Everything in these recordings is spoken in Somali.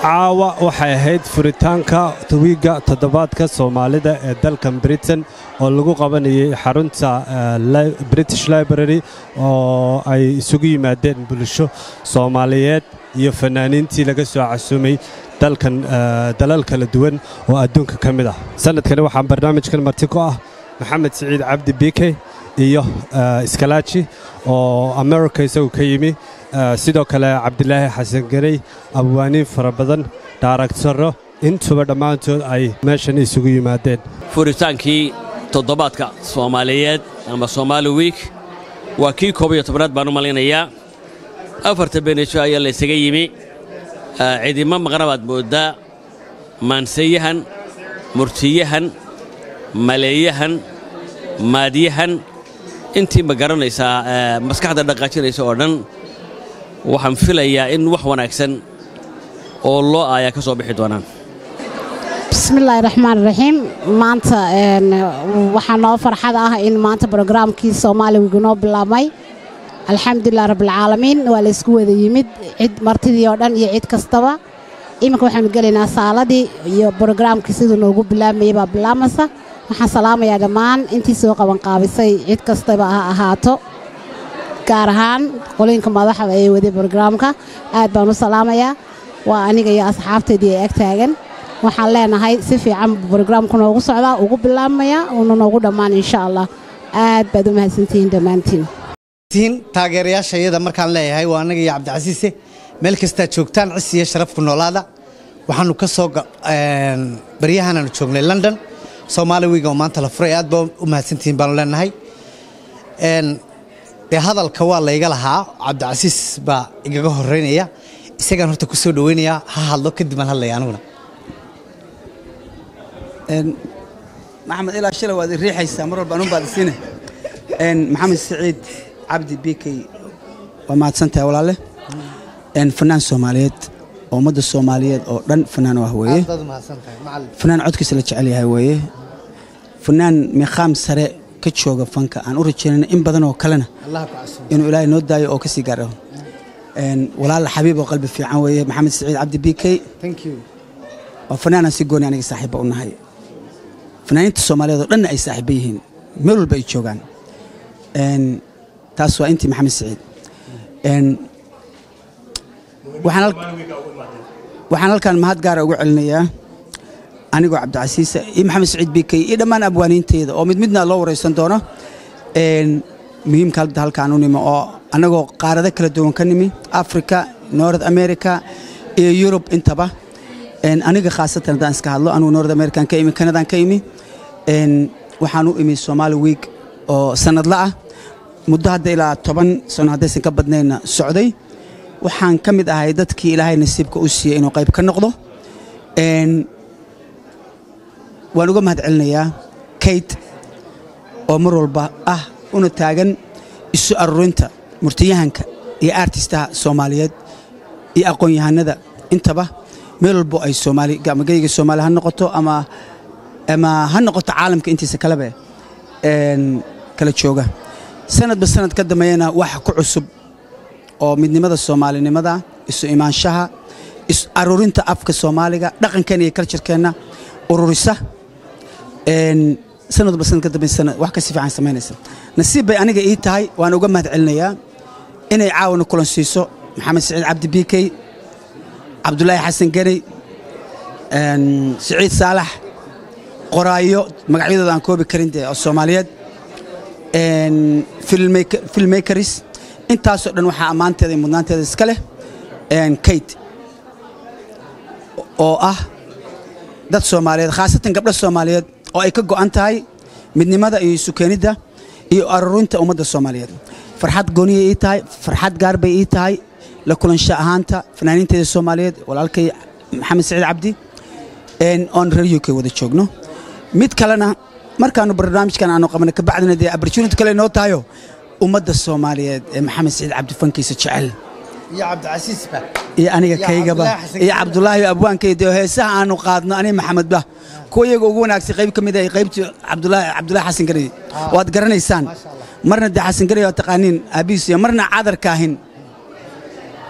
caawa waxay ahayd furitaanka wiigga toddobaadka soomaalida ee dalkan britain oo lagu qabanayay xarunta british library oo ay isugu yimaadeen bulsho soomaaliyeed iyo fanaaniintii laga soo casuumay dalkan dalal kala duwan oo adduunka ka mid ah sannadkani waxaa barnaamijkan marti ku ah maxamed siciid cabdi bike iyo iskalaaji oo america isagu ka yimi sidoo kale cabdilaahi xasan garey abwaaniin fara badan dhaaragtaro intuba dhammaantood ay meeshan isugu yimaadeen furitaankii toddobaadka soomaaliyeed ama somaali wiik waa kii koob iyo tobnaad baan u malaynayaa afarta benejo ayaa laysaga yimi cidimo maqna baad mooddaa maanseyahan murtiyahan maleeyahan maadyahan intii ma garanaysaa maskaxda dhaqaajinaysa oo dhan waxaan filayaa in wax wanaagsan oo loo aayaa ka soo bixi doonaan bismillaahi raxmaan raxiim maanta waxaa noo farxad ah in maanta brograamkii soomaaliwigu noo bilaabmay alxamdulilah rabbilcaalamiin waa laysku wada yimid cid martidii oo dhan iyo cid kastaba iminka waxaanu gelaynaa saaladii iyo brograamkii siduu noogu bilaabmayay baa bilaamaysa waxaan salaamayaa dhammaan intii soo qabanqaabisay cid kastaba ha ahaato gaar ahaan qolooyinka madaxda ee waday brograamka aad baan u salaamayaa waa aniga iyo asxaabteedii ee ag taagan waxaan leenahay si fiican brograamku noogu socdaa ugu bilaabmaya uuna noogu dhammaan insha allah aad baad u mahadsantihiin dhammaantiin taageerayaasha iyada markaan leeyahay waa anaga iyo cabdicasiise meel kastaa joogtaan cis iyo sharafku noolaada waxaanu ka soo baryahananu joognay london soomaali wiiga oo maanta la furay aad baa u mahadsantihiin baanu leenahay dee hadalka waa layga lahaa cabdicasiis baa igaga horeynaya isagaan horta ku soo dhoweynayaa ha hadlo kadib aan hadlaya aniguna maxamed ilaa shalay waad i riixaysaa mar walba anun baad isiine maxamed siciid cabdi bikey waa mahadsantahay walaale fanaan soomaaliyeed oo ummadda soomaaliyeed oo dhan fanaan u ah weeye fanaan codkiisa la jecel yahay weeye fanaan miqaam sare ka jooga fanka aan u rajaynayna in badan oo kalena inuu ilaahay noo daayo oo ka sii gaaro walaal xabiib oo qalbi fiican weeye maxamed siciid cabdi bikey waa fanaanaan si gooni aniga saaxiibba u nahay fanaaniinta soomaaliyeed oo dhanna ay saaxiibba yihiin meel walba ay joogaan taas waa intii maxamed siciid waxaan halkan mahad gaara ugu celinayaa anigoo cabdicasiisa iyo maxamed siciid bikey iyo dhammaan abwaaniinteeda oo mid midna loo waraysan doono muhiimka hadda halkaan u nimi oo annagoo qaarado kala duwan ka nimi africa north america iyo yurub intaba aniga khaasatan haddaan iska hadlo anugu north american ka imi kanadaan ka imi waxaan u imi somaali week oo sanadla ah muddo hadda ilaa toban sano haddaysan ka badnayna socday waxaan ka mid ahay dadkii ilaahay nasiibka u siiyey inuu qayb ka noqdo waan uga mahad celinayaa kate oo mar walba ah una taagan isu arurinta murtiyahanka iyo artistaha soomaaliyeed iyo aqoon-yahanada intaba meel walbo ay soomaali geyga soomaali ha noqoto ama ama ha noqoto caalamka intiisa kaleba kala jooga sanadba sanad ka dambeeyana wax ku cusub oo midnimada soomaalinimada isu imaanshaha is arurinta afka soomaaliga dhaqankeenna iyo kaljarkeenna ururisa sanadba sanad ka dambaysana wax kasi fiican samaynaysa nasiib bay aniga ii tahay waan uga mahad celinayaa inay caawana kulan siiso maxamed siciid cabdi bikey cabdulaahi xasan geney siciid saalax qoraayo magacyadooda aan koobi karin dee oo soomaaliyeed filmmakers intaasoo dhan waxaa ammaanteeda iyo mudnaanteeda iska leh kate oo ah dad soomaaliyeed khaasatan gabdho soomaaliyeed oo ay ka go'an tahay midnimada iyo isukeenidda iyo arurinta ummadda soomaaliyeed farxad gooniyay ii tahay farxad gaar bay ii tahay la kulansha ahaanta fanaaniinteeda soomaaliyeed walaalkay maxamed siciid cabdi oon reer u k wada joogno mid kalena markaanu barnaamijkan aanu qabana kabacdina dee opportunity kale noo tahayo ummadda soomaaliyeed ee maxamed siciid cabdi fankiisa jecel iyo cabdicasiisba iyo aniga Iyo kaygaba Cabdulaahi Xasan iyo cabdulaahi abwaankayda oo heesaha aanu qaadno aniga maxamedba kuwa iyaga ugu wanaagsan qayb ka mid ah qaybtii cabdulaahi cabdulaahi xasan garey waad garanaysaan marna dee xasan garey waa taqaaniin aabihiis iyo marna cadarka ahin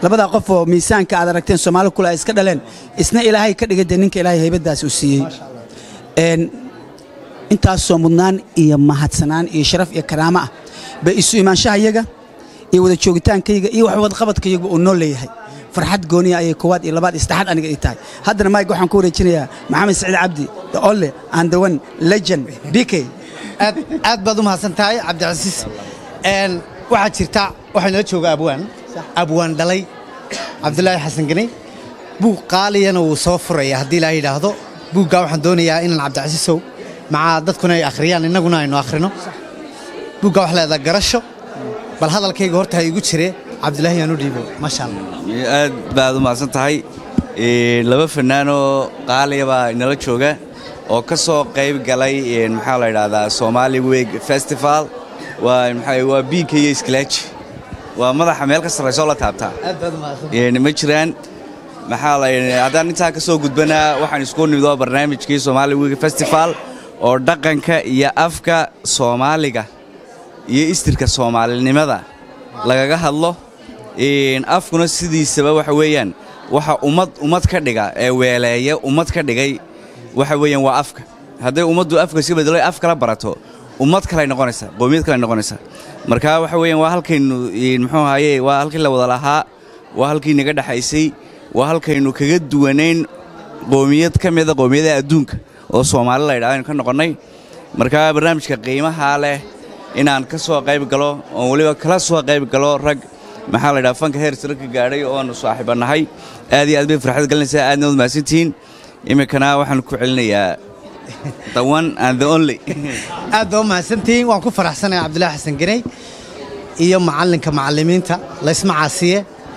labadaa qof oo miisaanka aad aragteen soomaali kule ay iska dhaleen isna ilaahay ka dhigay dee ninka ilaahay haybadaas uu siiyey Een, intaasoo mudnaan iyo mahadsanaan iyo sharaf iyo karaamo ah bay isu imaanshahayaga iyo wada joogitaankayga iyo wax wadaqabadkayaga uu noo leeyahay farxad gooniya ayay koowaad iyo labaad iyo saddexaad aniga ii tahay haddana mike waxaan ku wareejinayaa maxamed saciid cabdi the ole and the one legend bk aad aad baad u mahadsan tahay cabdicasiis Een, waxaa jirta waxaa nala jooga abwaan abwaan dhalay cabdulaahi xasan ganey buug qaaliyana wuu soo furaya haddii ilaa yidhaahdo buuggaa waxaan doonayaa inaan cabdicasiisow macaa dadkuna ay akhriyaan innaguna aynu akhrino buuggaa wax leedaa garasho bal hadalkayga horta ha igu jire cabdulaahi yaanu dhiibo maasha allah aad baad u mahadsan tahay Ee, laba fanaanoo qaaliya baa inala jooga oo ka soo qayb galay ee, maxaa la idhaahdaa Somali Week Festival waa maxaa waa biinka iyo isklaaji waa madaxa meel ka sarreysa oo la taabtaa aad baad u mahadsan Ee, ma jiraan maxaa la haddaan intaa ka soo gudbanaa waxaan isku nimid oo barnaamijkii Somali Week Festival oo dhaqanka iyo afka Soomaaliga iyo istirka Soomaalinimada lagaga hadlo Een, afkuna sidiisaba waxa weeyaan waxa ummad ummad ka dhiga ee weeleeya ummad ka dhigay waxa weeyaan waa afka hadday ummaddu afka iska bedelo ay af kala barato ummad kale ay noqonaysaa qowmiyad kale ay noqonaysaa marka waxa weeyaan waa halkaynu een, muxuu ahaye waa halkii la wada lahaa waa halkii naga dhexaysay waa halkaynu kaga duwanayn qowmiyad ka mida qowmiyadaha adduunka oo soomaali la yidhahdo aynu ka noqonnay marka barnaamijka qiimaha leh inaan ka soo qayb galo oon weliba kala soo qayb galo rag maxaa la yidhaha fanka heer sare ka gaadhay oonu saaxiibanahay aad iyo aad bay farxad gelinaysaa aadna wad mahadsantihiin iminkana waxaan ku celinayaa the one and the only aad baa u mahadsantihiin waan ku faraxsanahay cabdulaahi xasan ganey iyo macallinka macallimiinta laysma caasiye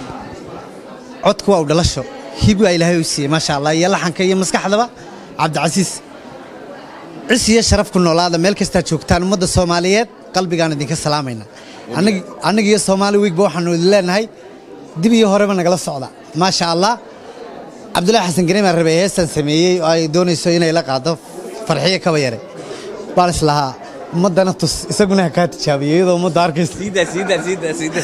codku waa u dhalasho hibigaa ilaahay u siiyey maasha allah iyo laxanka iyo maskaxdaba cabdicasiis cis iyo sharaf ku noolaada meel kastaa joogtaan ummadda soomaaliyeed qalbigaan idinka salaamayna Annig- anniga iyo soomaali wiigba waxaanu idin leenahay dib iyo horeba nagala socda maasha allah cabdulaahi xasan ganey baan rabay heestan sameeyey oo ay doonayso inay la qaado farxiyo kaba yare baan islahaa ummaddana tus isaguna ha kaa tijaabiyo iyadoo ummadda arkaysa siida siida siida siida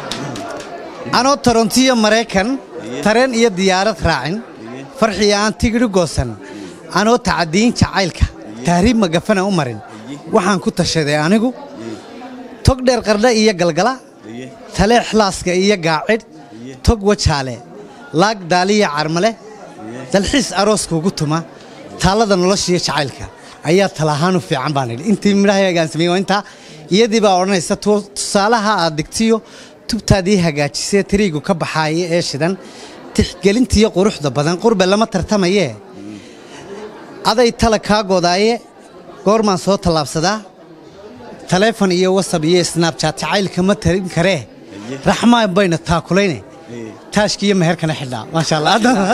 anoo torontiyo maraykan tareen iyo diyaarad raacin farxiyo aan tigidhi goosan anoo tacadiyin jacaylka tahriib magafana u marin waxaan ku tashaday anigu tog dheer qardha iyo galgala tale xlaaska iyo gaacidh tog wajaale laag daaliya carmale dalxiis arooskuugu tuma taallada noloshiiyo jacaylka ayaa talahaan u fiican baan idhi intii midhahaygaan sameeyey waa intaa iyadii baa odhanaysa tu- tusaalaha aad digtiyo tubtaadii hagaajisee tariigu ka baxaaya ee shidan tixgelintiyo quruxda badan qurbe lama tartamayee aday tala kaa godaaye goormaan soo tallaabsadaa taleefon iyo wasab iyo snabchat jacaylka ma tarin karee raxmaan bayna taakulayne taashki iyo meherkana xidhnaa maasha allah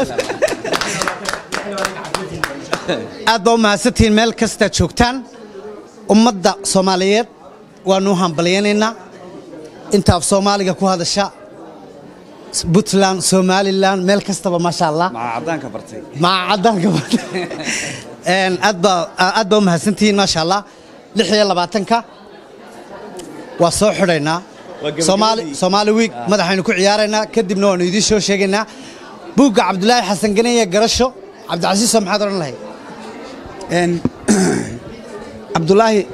aad baa u mahadsantihiin meel kastaa joogtaan ummadda soomaaliyeed waanu u hambalyaynaynaa inta af soomaaliga ku hadasha puntland somalilan meel kastaba maasha allah maxaa caddaanka bartay maca caddaanka Een, aad baa aad baa u mahadsantihiin maasha allah lix iyo labaatanka waa soo xidhaynaa gabagabadii. soomaali soomaali wiig madaxaynu ku ciyaaraynaa kadibna waanu idiin soo sheegaynaa buugga cabdulaahi xasan ganeye garasho cabdicasiiso maxaad odhan lahayd Een, cabdulaahi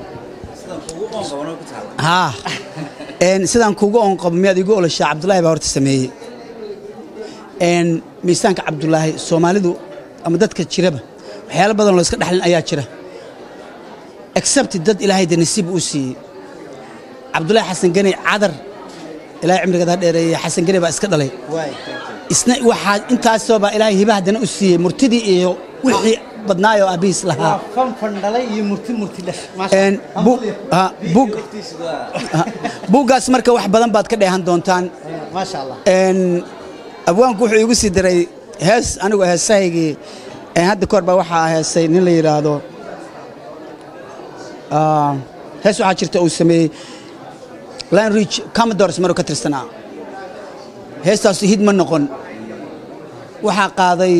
haa Een, sidaan kuugu oon qabo miyaad igu olashaa cabdulaahi baa horta sameeyey Een, miisaanka cabdulaahi soomaalidu ama dadka jiraba waxyaalo badan loo iska dhaxlin ayaa jira except dad ilaahay de nasiib uu siiyey cabdulaahi xasan ganey cadar ilaahay cimrigeeda ha dheereeye xasan ganey baa iska dhalay isna waxaa intaasoo baa ilaahay hiba haddana u siiyey murtidii iyo wixii badnaayoo aabbihiis lahaa fanfan dhalay iyo murti murti dhash Een, bu- ha, bug- ha, buuggaas marka wax badan baad ka dheehan doontaan maasha allah Een, abwaanku wuxuu igu sii diray hees anigu heesahaygii een, hadda kahor baa waxaa heesay nin la yidhaahdo ah, hees waxaa jirta uu sameeyey line reach commodores maruu ka tirsanaa heestaasu hid ma noqon waxaa qaaday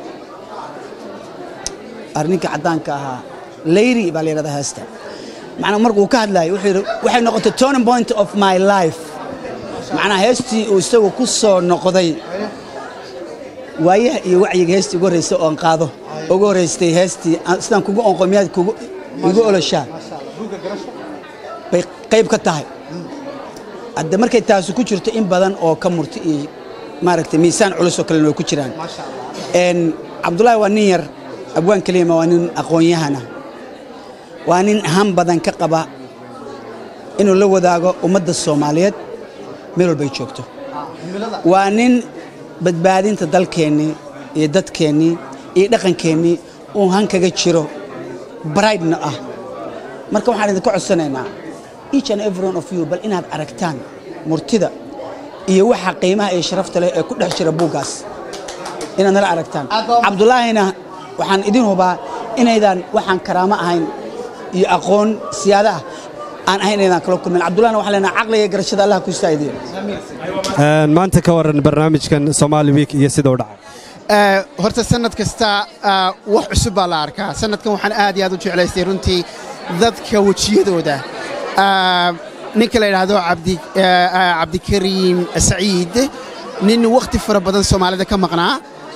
arninka caddaanka ahaa leyri baa la yidhahdaa heesta macnaa marka uu ka hadlaayay wuxuu yidhi waxay noqotay turning point of my life macnaha heestii uu isagu ku soo noqday waayaha iyo wacyiga heestii ugu horreysay oon qaado ugu horreystay heestii aan- sidaan kugu onqomiyaad kugu igu oloshaa bay qayb ka tahay hadde markay taasu ku jirto in badan oo ka murti iyo maaragtay miisaan culus oo kalena way ku jiraan Een, cabdulaahi waa nin yar abwaan keliyama waa nin aqoon-yahana waa nin han badan ka qaba inuu la wadaago ummadda soomaaliyeed meel walbay joogto waa nin badbaadinta dalkeennii iyo dadkeennii iyo dhaqankeennii uu han kaga jiro brightna ah marka waxaan idinka codsanaynaa each and every one of you bal inaad aragtaan murtida iyo waxa qiimaha iyo sharafta leh ee ku dhex jira buuggaas inaad nala aragtaan cabdulaahina waxaan idin hubaa inaydan waxaan karaamo ahayn iyo aqoon siyaada ah aan ahayn inaydan kala kulmin cabdulahina waxaan leenahay caqliga iyo garashada allah ku istaahidiyo Een, maanta ka waran barnaamijkan Somali Week iyo sida uu dhacay Ee, horta sanad kasta ah, wax cusub baa la arkaa sanadkan waxaan aad iyo aad u jeclaystay runtii dadka wejiyadooda Ah, ninka la yidhaahdo cabdi eh, ah, cabdikariim saciid nin wakhti fara badan soomaalida ka maqnaa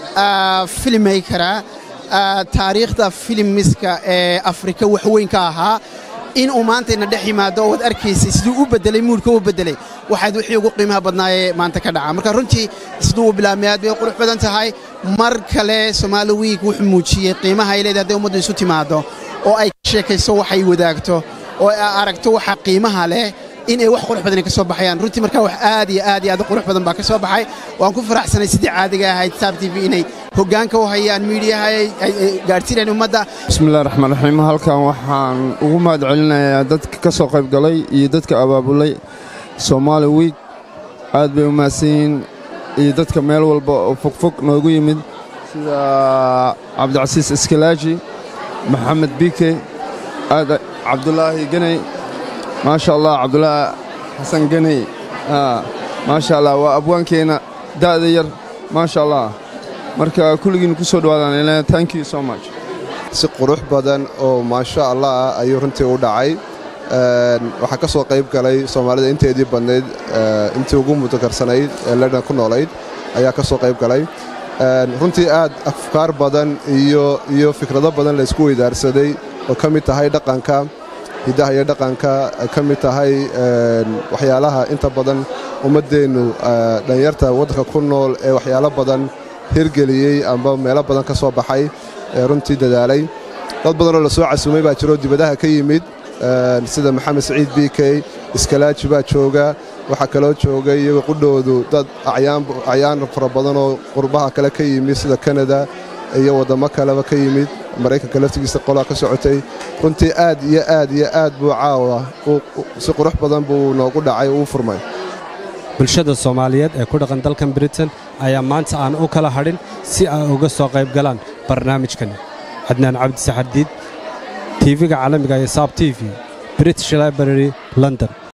ah, filmmakera ah, taariikhda filmiska ee afrika wax weyn ka ahaa in uu maanta ina dhex yimaado oo waad arkaysay siduu u bedelay muudka u bedelay waxaad wixii ugu qiimaha badnaayee maanta ka dhaca marka runtii siduu u bilaabmay aad bay u qurux badan tahay mar kale Somali Week wuxuu muujiyey qiimaha ay leedahay hadday ummaddu isu timaado oo ay ka sheekayso waxay wadaagto oo ay aragto waxa qiimaha leh in ay wax qurux badan ka soo baxayaan runtii marka wax aad iyo aad iyo aad u qurux badan baa ka soo baxay waan ku faraxsanay sidii caadiga ahayd Star TV inay hoggaanka u hayaan miidiyaha ay ay- ay gaarsiinayaan ummadda bismillahi raxmaan raxiim halkan waxaan ugu mahad celinayaa dadka ka soo qayb galay iyo dadka abaabulay Somali Week aad bay u mahadsan yihiin iyo dadka meel walba oo fogfog noogu yimid sida cabdicasiis iskalaaji maxamed bike aad cabdulaahi ganey maasha allah cabdulaahi xasan ganey aa, maasha allah waa abwaankeena da'da yar maasha allah marka kulligiin ku soo dhawaadaan ilaa thank you so much si qurux badan oo maasha allah ah ayuu runtii u dhacay Een, waxaa ka soo qayb galay soomaalida inteedii badnayd ee, intii ugu mutakarsanayd ee london ku noolayd ayaa ka soo qayb galay Een, runtii aad afkaar badan iyo iyo fikrado badan la isku weydaarsaday oo ka mid tahay dhaqanka hiddaha iyo dhaqanka ay ka mid tahay een, waxyaalaha inta badan ummaddeennu ee, dhallinyarta waddanka ku nool ee waxyaalo badan hirgeliyey amba meelo badan ka soo baxay ee runtii dadaalay dad badanoo la soo casumay baa jiro dibadaha ka yimid een, sida maxamed saciid b k iskalaaji baa jooga waxaa kaloo jooga iyaga qudhoodu dad acyaan acyaan fara badanoo qurbaha kale ka yimid sida kanada iyo waddamo kaleba ka yimid maraykanka laftigiisa qolaa ka socotay runtii aad iyo aad iyo aad buu caawa u- u- si qurux badan buu noogu dhacay uu furmay bulshada Soomaaliyeed ee ku dhaqan dalkan Britain ayaa maanta aan u kala hadhin si ay uga soo qayb galaan barnaamijkan Adnaan Cabdi Saxardiid TV-ga caalamiga ee Sab TV British Library London